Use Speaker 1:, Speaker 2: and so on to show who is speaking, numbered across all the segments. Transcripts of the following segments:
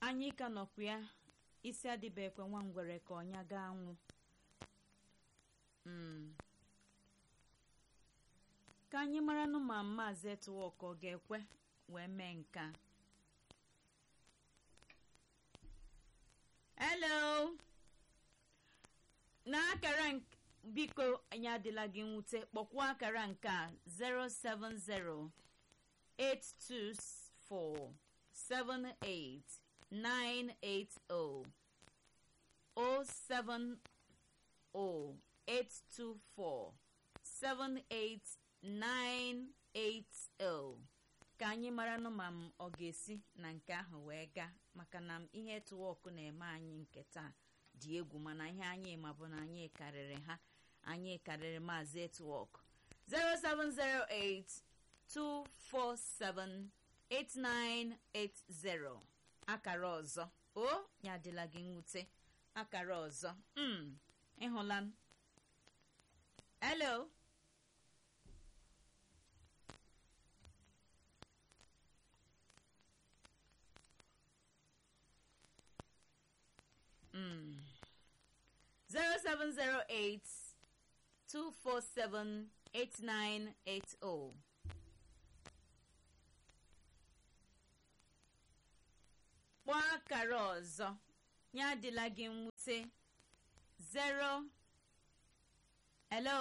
Speaker 1: anyị ka nọkwa ya isi adịbekwe nwa ngwere ka ọnya gaa nwụ Mm. ka anyị maranụ ma maazị etuwok ọ ga-ekwe wee mee nke a hello n'akara nk- biko anyị adịla gị nwute kpọkwuo akara nke a 070 824 78 980 070 824 78980 ka anyị maranụ ma m ọ ga-esi na nke ahụ wee gaa maka na m ihe tụwọkụ na-eme anyị nke taa dị egwu mana ihe anyị ma bụ na anyị karịrị ha anyị karịrị maazị etwọk 07082478980 akara ọzọ o ya adịla gị nwute akara ọzọ mm ịhụla m hello Mm. 0708 247 8980 kpọọ akara ọzọ ya adịla gị mwute 0 hello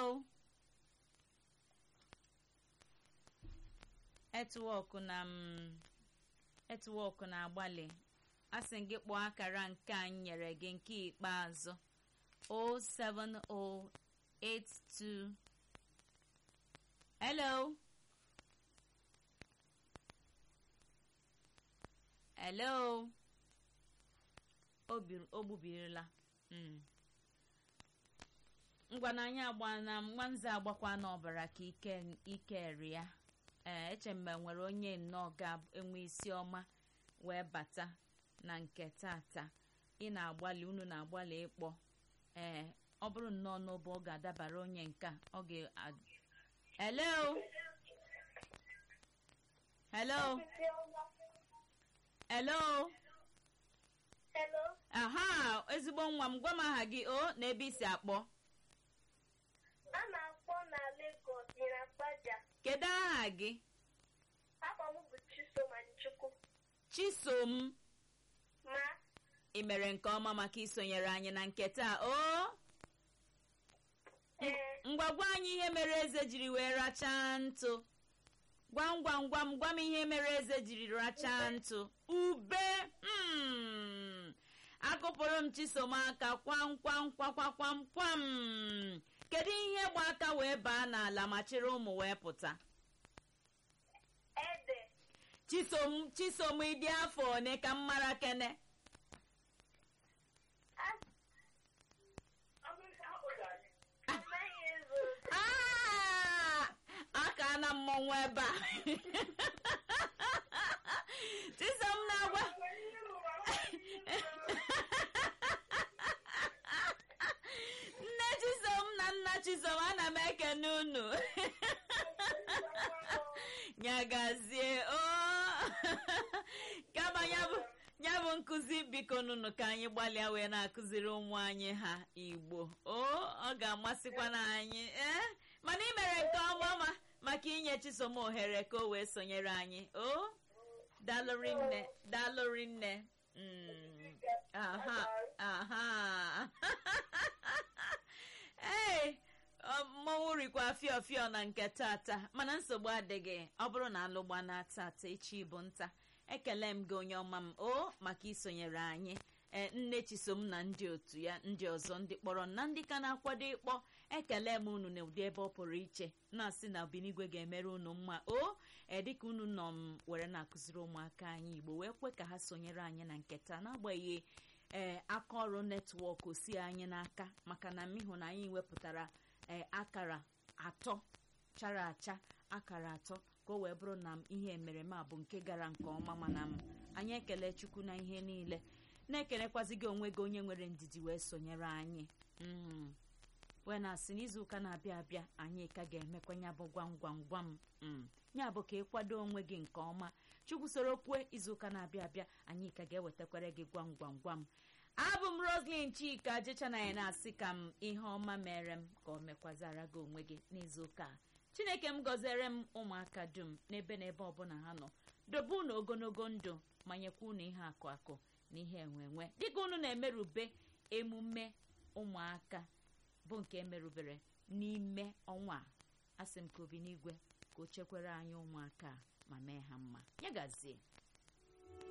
Speaker 1: etwọk na m etwọk na-agbalị asị gị kpọọ akara nke a m nyere gị nke ikpeazụ 07082 hello hello o bir- o gbubirila Mm. ngwa na anyị agba na nwanze agbakwa n'ọbara ka ike ike eri ya ee eche mgbe nwere onye nnọọ ga-enwe isi ọma wee bata na nke tata ị na-agbalị unu na-agbalị ịkpọ ee ọ bụrụ nnọọ n'obe ọ ga-adabara onye nke a, ọ ga hello hello hello
Speaker 2: Hello,
Speaker 1: aha ezigbo nwa m gwa m aha gị o na ebe isi akpọ
Speaker 2: a na-akpọ na Lagos Ịrakpaja.
Speaker 1: kedu aha gị
Speaker 2: Afọ m bụ Chisomanchukwu.
Speaker 1: chisom
Speaker 2: Ma
Speaker 1: ị mere nke ọma maka isonyere anyị na nke taa o
Speaker 2: ee,
Speaker 1: ngwa gwa anyị ihe mere eze jiri wee rachaa ntụ gwam gwam gwam gwa m ihe mere eze jiri rachaa ntụ ube mm. akụpụrụ m chisom aka kwam kwam kwakwa kwam kwam kedu ihe gba aka wee baa n'ala ma chịrị ụmụ wee pụta
Speaker 2: ede,
Speaker 1: chisom chisom ịdị afọ one ka m mara kene
Speaker 2: a- amaghị ezo
Speaker 1: Ah! aka na mmọnwụ ebe a chisom na-agwa nne chisom na nna chisom ana m ekene unu nyagazie o kama ya bụ ya bụ nkụzi biko nụnụ ka anyị gbalịa wee na-akụziri ụmụ anyị ha igbo o ọ ga-amasịkwa na anyị ee mana ị mere nke ọma ma maka inye chisom ohere ka o wee sonyere anyị o dalụrị nne dalụrị nne Mm, aha aha ee mmọnwụ rikwa fịọ fịọ na nke tata mana nsogbu adịghị ọ bụrụ na alụgba na tata echi bụ nta ekele m gị onye ọma m o maka isonyere anyị ee nne chisom na ndị otu ya ndị ọzọ ndị kpọrọ na ndị ka na-akwado ịkpọ ekele m unu na ụdị ebe ọ pụrụ iche na-asị na obinigwe ga-emere unu mma o ee dịka unu nọ m were na-akụziri ụmụaka anyị igbo wee kwe ka ha sonyere anyị na nketa n'agbanyeghị ee aka ọrụ netwọk si anyị n'aka maka na m ịhụ na anyị wepụtara ee akara atọ chara acha akara atọ ka o wee bụrụ na m ihe emereme a bụ nke gara nke ọma mana m anyị ekele chukwu na ihe niile na-ekelekwazi gị onwe gị onye nwere ndidi wee sonyere anyị Mm. wee na-asị n'izuụka na-abịa abịa anyị ka ga-emekwa ya bụ gwam gwam gwam mm. ya bụ ka ịkwado onwe gị nke ọma chukwu soro kwue izuụka na-abịa abịa anyị ka ga-ewetakwara gị gwam gwam gwam abụ m roslin chika jechanaya na-asị ka m ihe ọma mere m ka o mekwazara gị onwe gị n'izuụka a chineke m gọziere m ụmụaka dum n'ebe n'ebe ọbụla ha nọ dobe unu ogologo ndụ ma nyekwa unu ihe akụ akụ na ihe enwe enwe dịka unu na-emerube emume ụmụaka bụ nke emerubere n'ime ọnwa a asị m ka obi n'igwe ka o chekwere anyị ụmụaka a ma mee ha mma ya gazie